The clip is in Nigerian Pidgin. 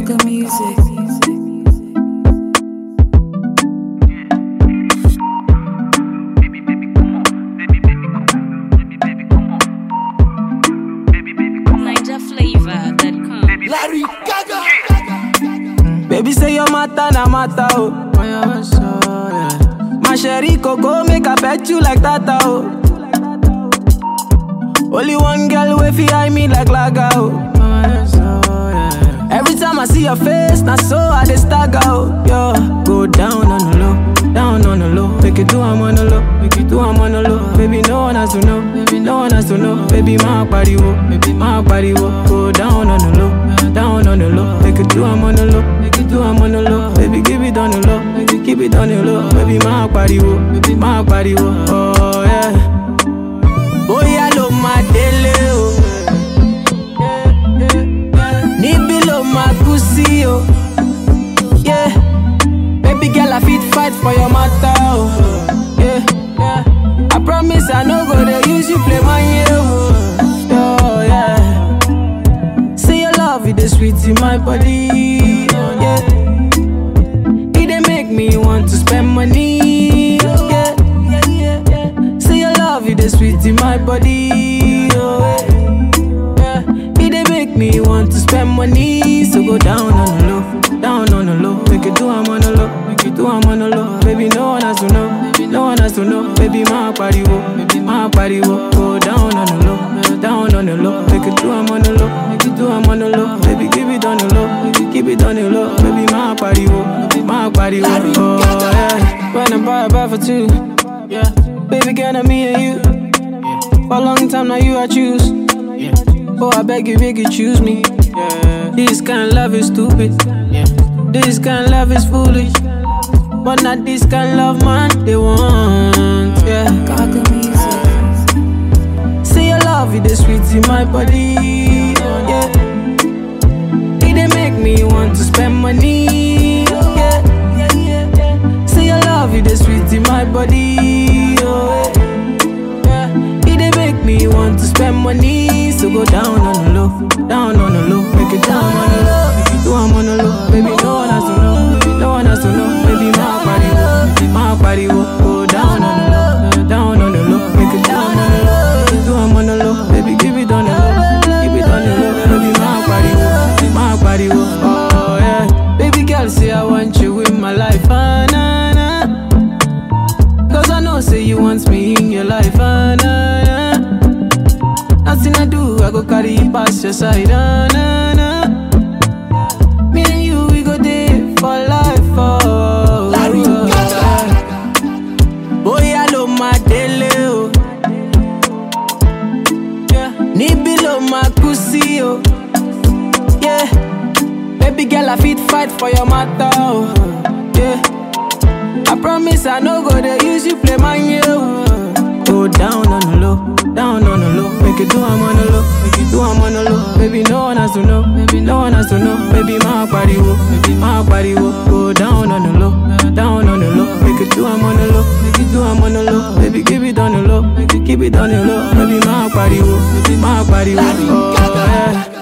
Gaga music. NigerFlavor.com. Larry Gaga. Baby say your matter na matter oh. My sherry coco make I bet you like that oh. Only one girl way fi eye me like laga oh. Every time I see your face, na so I dey stagger oh. Yo, go down on the low, down on the low. Make it do I'm on the low, make it do I'm on the low. Baby no one has to know, baby no one has to know. Baby my body wo, baby my body wo. Go down on the low, down on the low. Make it do I'm on the low, make it do I'm on the low. Baby give it on the low, make it keep it on the low. Baby my body wo, baby my body wo. Oh yeah. Bóyá ló máa délé o. Níbí ló máa kú sí o. Yeah. Baby girl, I fit fight for your matter o. Yeah. I promise I no go dey use you play my year o. Oh, yeah. Say your love, it dey sweet in my body. Yeah. It dey make me want to spend money. Yeah. Say your love, it is sweet in my body. Oh, yeah. It dey make me want to spend money. So go down on the low, down on the low. Make it do I'm on the low, make it do I'm on the low. Baby, no one has to know, no one has to know. Baby, my body wo, baby, my body wo. Go down on the low, down on the low. Make it do I'm on the low, make it do I'm on the low. Baby, give it on the low, keep it on the low. Baby, my body wo, my body wo. Oh, yeah. When I buy a buy for two. Yeah. Baby girl, now me and you. For a long time now you I choose. Oh, I beg you, beg you, choose me. This kind of love is stupid. This kind of love is foolish. But not this kind of love, man. They want. Yeah. Gaga music. Say your love, it is sweet in my body. Yeah. It dey make me want to spend money. Yeah. Say your love, it is sweet in my body. Oh, yeah. It dey make me want to spend money. So go down on the low, down on the low, make it down on the low. Make it do I'm on the low, baby. No one has to know, no one has to know, baby. My body, wo, my body, wo. go down on the low, down on the low, make it down on the low. Make it do I'm on the low, baby. Give it on the low, keep it on the low, baby. My body, wo, my body, wo. oh yeah. Baby girl, say I want you in my life, ah, nah, nah. Cause I know, say you want me in your life, ah, nah, nah. Nothing I do, I go carry you past your side, ah, nah, nah. Me and you, we go there for life, oh. Larry oh, Gaga. Bóyá ló máa délé o. Yeah. Níbí ló máa kú sí o. Yeah. Baby girl, I fit fight for your matter o. Yeah. I promise I no go dey use you play my year o. Go down on the low, down on the low. Make it do I'm on the low, make it do I'm on the low. Baby, no one has to know, baby, no one has to know. Baby, my body wo, baby, my body wo. Go down on the low, down on the low. Make it do I'm on the low, make it do I'm on the low. Baby, give it on the low, make it keep it on the low. Baby, my body wo, baby, my body wo. Oh, yeah.